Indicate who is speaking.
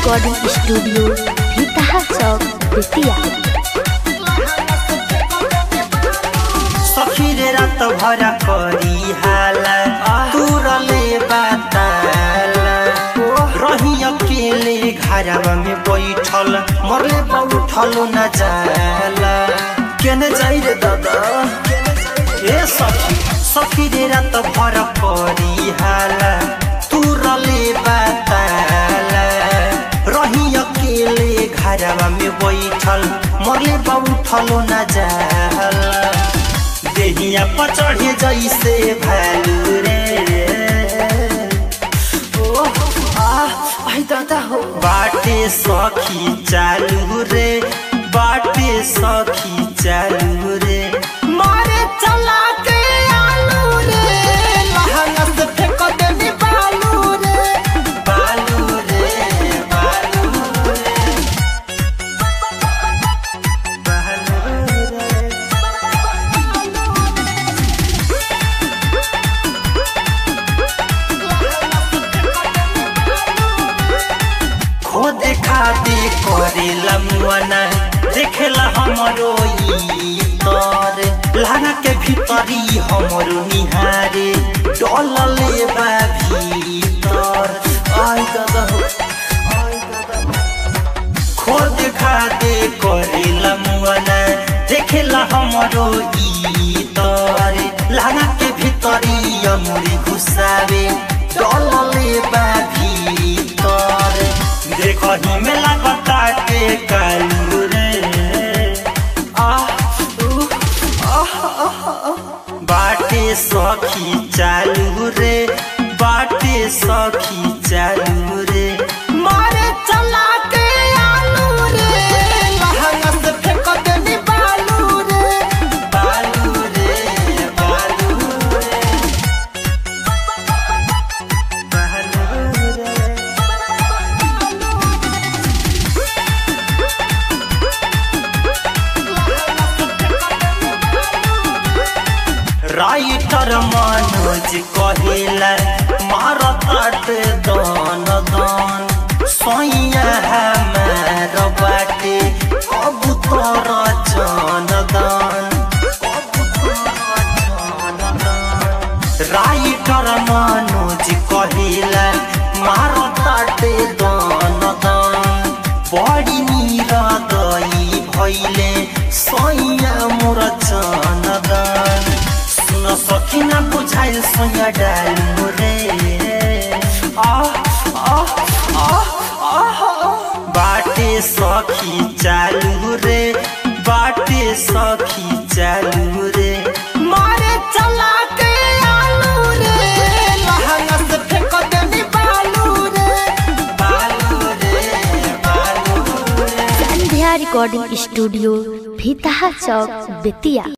Speaker 1: Recording studio Bhitaha चौक बेतिया
Speaker 2: सखीरे रात भरा करी हाला तुरले बाताला रही अकेले घरवा में बैठल मरले बैठल न जाला केने जाई रे दादा ए सखी सखी रे रात भरा करी हाला तुरले बाताला रही अकेले घरवा में बैठल मरले बैठल न जाला देहिया पर चढ़े जैसे भालू रे ओ आ आई दादा हो बाटे सखी चालू रे बाटे सखी चालू रे मारे चला के आलू रे लहंगा से फेंक देनी बालू रे बालू रे बालू रे बालू रे खो देखा दे करेला मुआना देखेला हमरो ई तर लाना के भीतरी हमरो निहारे डलले बा भीतर आई दादा हो आई दादा हो। खो देखा दे करेला मुआना देखेला हमरो ई तर लाना के भीतरी अमुरी घुसावे डलले बा भीतर देखही में लगता के कालू रे आह उह, आह, आह, आह। बाटे सखी चालू रे बाटे सखी चालू रे मारे चला के आलू रे लहंगा से फेंक देनी बालू रे बालू रे बालू रे बालू रे राइटर मनोज कहेला मारताट दान दान सोइया हमार बाटे अब तोरा जान दान राइटर मनोज कहेला मारताट दान दान बड़ी मीरा दई भैले सोइया मोर जान दान सुन सकिन बुझाइल सोया डालु रे आह आह आह आह बाटे सखी चालू रे बाटे सखी चालू रे मारे चला के आलू रे लहंगा से फेंक देनी बालू रे बालू रे बालू रे
Speaker 1: संध्या रिकॉर्डिंग स्टूडियो भीतहा चौक बेतिया